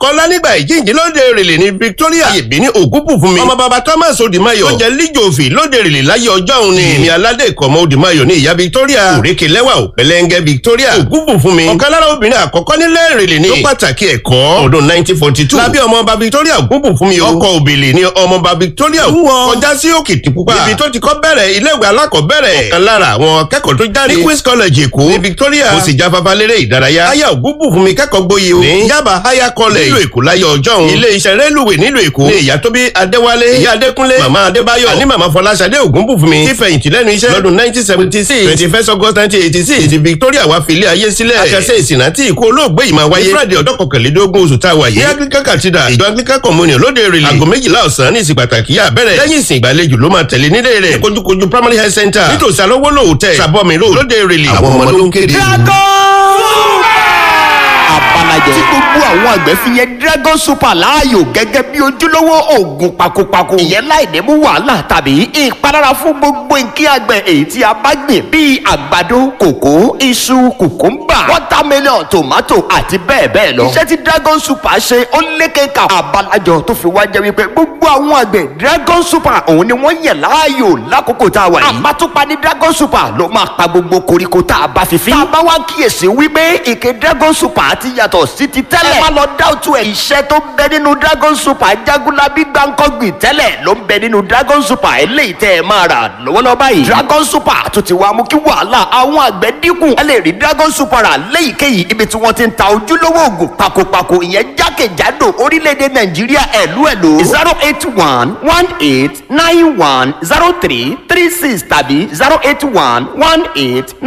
kọ́ lánìgbà ìjíǹde lóde rèlè ní victoria ayèbí ní ògúnpù fún mi ọmọ bàbá thomas odimayo tó jẹ líjòfì lóde rèlè láyé ọjọ́ òun ni èmi aládé ìkọ̀mọ́ odimayo ní ìyá victoria òrékè lẹ́wà ò pẹ̀lẹ́ngẹ́ victoria ògúnpù fún mi ọ̀kan lára obìnrin àkọ́kọ́ nílẹ̀ rèlè ní tó pàtàkì ẹ̀kọ́ ọdún nineteen forty two lábẹ́ ọmọọba victoria ògúnpù fún mi ọkọ̀ òbèlè ní ọmọọba victoria kọjá sí òkìtìpupa ibi tó ti kọ́ bẹ̀rẹ̀ iléèwé alákọ̀ọ́bẹ̀rẹ̀ ọ̀kan lára àwọn akẹ́kọ̀ọ́ tó jáde ní queen's college èkó ní victoria ó sì jáfáfá lérè ìdárayá aya ògúnpù fún mi kẹ́kọ̀ọ́ gboyè o ní yaba higher college nílùú èkó láyé ọjọ́ òun ilé iṣẹ́ rélùwé nílùú èkó ní ìyá tó bí adéwálé ìyá adékúnlé màmá adébáyọ̀ àní màmá fọláṣadé ògúnpù fún mi tí fẹ̀yìntì lẹ́nu iṣẹ́ lọ́dún nineteen seventy six twenty first august nineteen eighty six ti victoria wá fi ilé ayé sílẹ̀ akẹ́sẹ́ ìsìnà tí ìkó olóògbé yìí máa wáyé friday ọjọ́ kọkànlélógún oṣù tá a wà yìí ní anglican cathedral ìjọ anglican communion lóde rèlè aago méjìlá ọ̀sán ní ìsìn pàtàkì yà bẹ̀rẹ̀ lẹ́yìn ìsìn ìgbàlejò ló máa tẹ̀lé nílé rẹ̀ kojúkojú primary health center nítòsí alówólò hotel sàbọ̀mì road lóde rèlè àwọn ọmọ ló ń kéde. abalajẹ. tí gbogbo àwọn àgbẹ̀ fi yẹn dragon super láàyò gẹ́gẹ́ bí ojúlówó oògùn pakopako. ìyẹn láì ní mú wàhálà tàbí ìpalára fún gbogbo nǹkan àgbẹ̀ èyí tí a bá gbìn bíi àgbàdo kòkó iṣu kùkúmbà watermelon tomato àti bẹ́ẹ̀ bẹ́ẹ̀ lọ. iṣẹ́ tí dragon super ṣe ó lékeka abalajọ tó fi wá jẹ́ wípé gbogbo àwọn àgbẹ̀ dragon super òun ni wọ́n yẹ̀ láàyò lákòókò tá a wà yìí. àbátúpa ní dragon super ló máa pa gbogbo koríko tá a bá fi fín. tá a bá wá kíyèsí wípé ìké dragon super ti yàtọ̀ sí ti tẹ́lẹ̀. ẹ má lọ dáwùtú ẹ̀. iṣẹ́ tó ń bẹ nínú dragon super jagunlabi gbàǹkọ́gbìn tẹ́lẹ̀ ló ń bẹ nínú dragon super eléyìí tẹ́ ẹ máa rà lọ́wọ́lọ́wọ́ báyìí. dragon super tó ti wá mú kí wàhálà àwọn àgbẹ̀ dínkù. ẹ lè rí dragon super rà léyìíkéyìí ibi tí wọ́n ti ń ta ojúlówó oògùn pakopako ìyẹn jákèjádò orílẹ̀-èdè nàìjíríà ẹ̀lú ẹ̀lú. zero eight one one eight nine one zero three three six tàbí zero eight one one eight